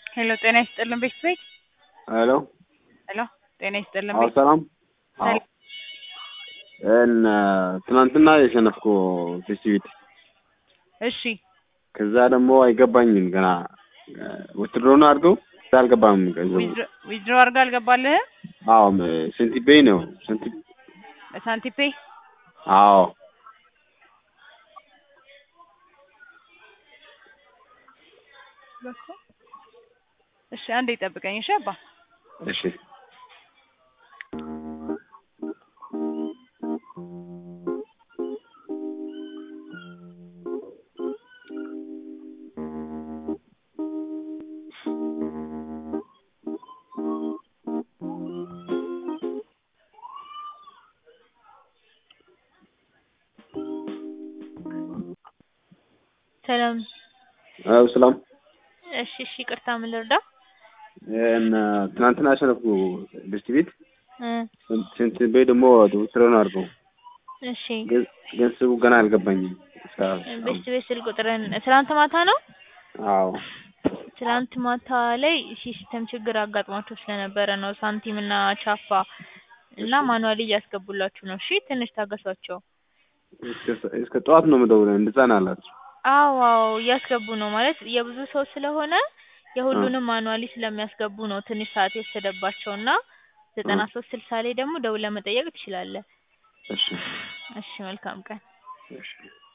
ሄሎ ጤና ይስጥልን ቤት ቤት ሄሎ ሄሎ ጤና ይስጥልን አዎ ቤት ሰላም አዎ እነ ትናንትና የሸነፍኩ ፌስቲቪቲ እሺ ከዛ ደግሞ አይገባኝም ገና ውትድሮን አድርገው እዛ አልገባም ገንዘቡ ዊዝድሮ አድርጋ አልገባልህም አዎ ሴንቲፔይ ነው ሴንቲ ሳንቲፔ አዎ እሺ አንዴ ጠብቀኝ እሺ አባ እሺ ሰላም አዎ ሰላም እሺ እሺ ይቅርታ ምን ልርዳ እነ ትናንትና ያሸነፍኩ ፌስቲቪቲ እ ሴንቲፔይ ደግሞ ውትድሮን አድርገው እሺ ገንዘቡ ገና አልገባኝም እስካሁን ቤስት ቤት ስልክ ቁጥርን ትናንት ማታ ነው አዎ ትናንት ማታ ላይ ሲስተም ችግር አጋጥሟቸው ስለነበረ ነው ሳንቲም እና ቻፓ እና ማኑዋሊ እያስገቡላችሁ ነው እሺ ትንሽ ታገሷቸው እስከ- እስከ ጠዋት ነው የምደውለው እንደዛ ነው አላችሁ አዎ አዎ እያስገቡ ነው ማለት የብዙ ሰው ስለሆነ የሁሉንም ማኑዋሊ ስለሚያስገቡ ነው ትንሽ ሰዓት የወሰደባቸው እና ዘጠና ሶስት ስልሳ ላይ ደግሞ ደውለህ መጠየቅ ትችላለህ እሺ እሺ መልካም ቀን እሺ